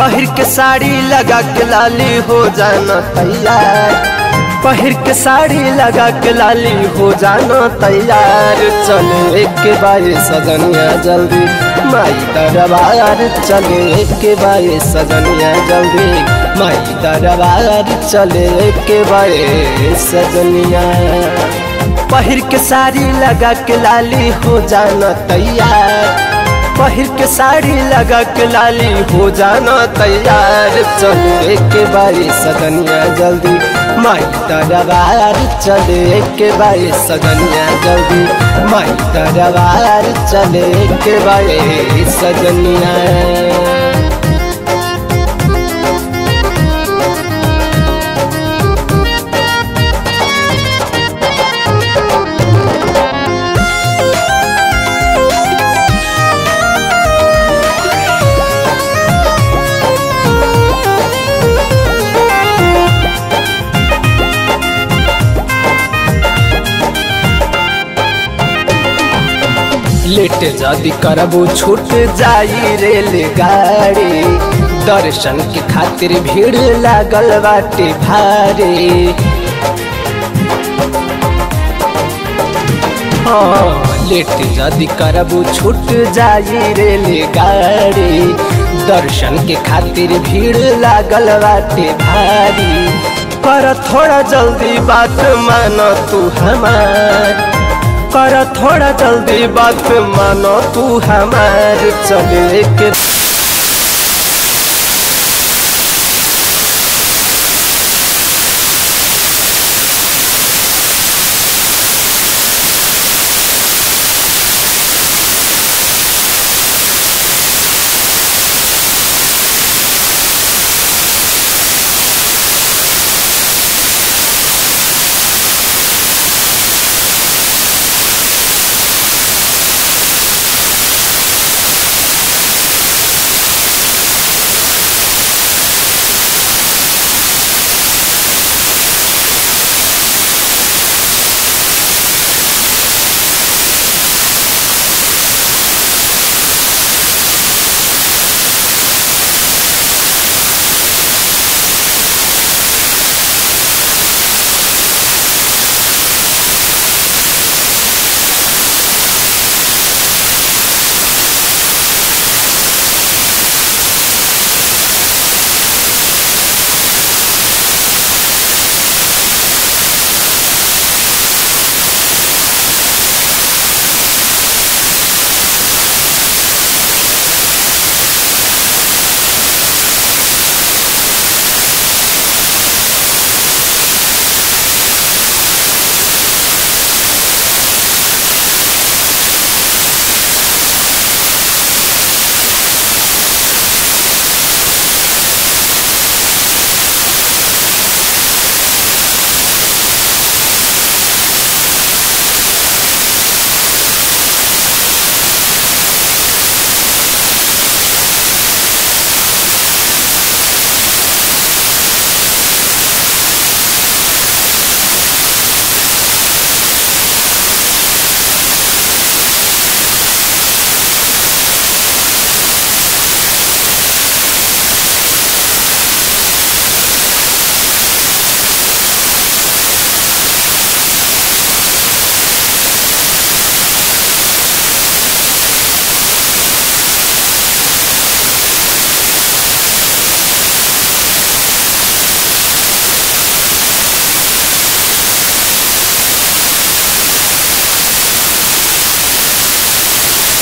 पहिर के साड़ी लगा के लाली हो जाना तैयार पहिर के साड़ी लगा के लाली हो जाना तैयार चले के बारे सजनिया जल्दी माई दरबार चले के बारे सजनिया जल्दी माई दरबार चले के बारे सजनिया पहिर के साड़ी लगा के लाली हो जाना तैयार पहिर के साड़ी लगा के लाली हो जाना तैयार चले के बारी सजनिया जल्दी माई दरबार चले के बारी सजनिया जल्दी माई दरबार चले के बारी सजनिया लेट जदि करबू छूट जाई रेलगाड़ी दर्शन के खातिर भीड़ लागल बाटे भारी हाँ लेट जदि करबू छूट जाई रेलगाड़ी दर्शन के खातिर भीड़ लागल बाटे भारी कर थोड़ा जल्दी बात मानो तू हमार कर थोड़ा जल्दी बात मानो तू हमार चले के